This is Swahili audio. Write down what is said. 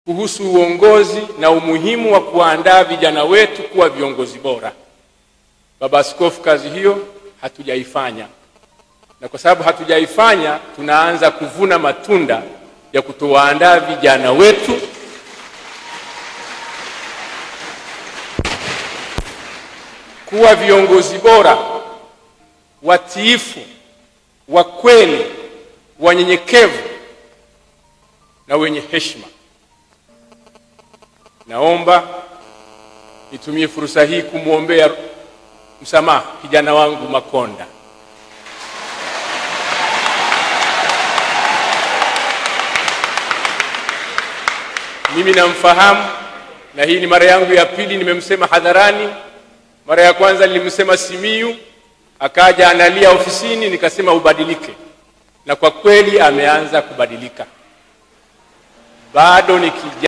kuhusu uongozi na umuhimu wa kuandaa vijana wetu kuwa viongozi bora. Baba Askofu, kazi hiyo hatujaifanya, na kwa sababu hatujaifanya, tunaanza kuvuna matunda ya kutowaandaa vijana wetu kuwa viongozi bora, watiifu, wa kweli, wanyenyekevu na wenye heshima. Naomba nitumie fursa hii kumwombea msamaha kijana wangu Makonda. Mimi namfahamu na hii ni mara yangu ya pili nimemsema hadharani. Mara ya kwanza nilimsema Simiyu, akaja analia ofisini, nikasema ubadilike, na kwa kweli ameanza kubadilika. Bado ni kijana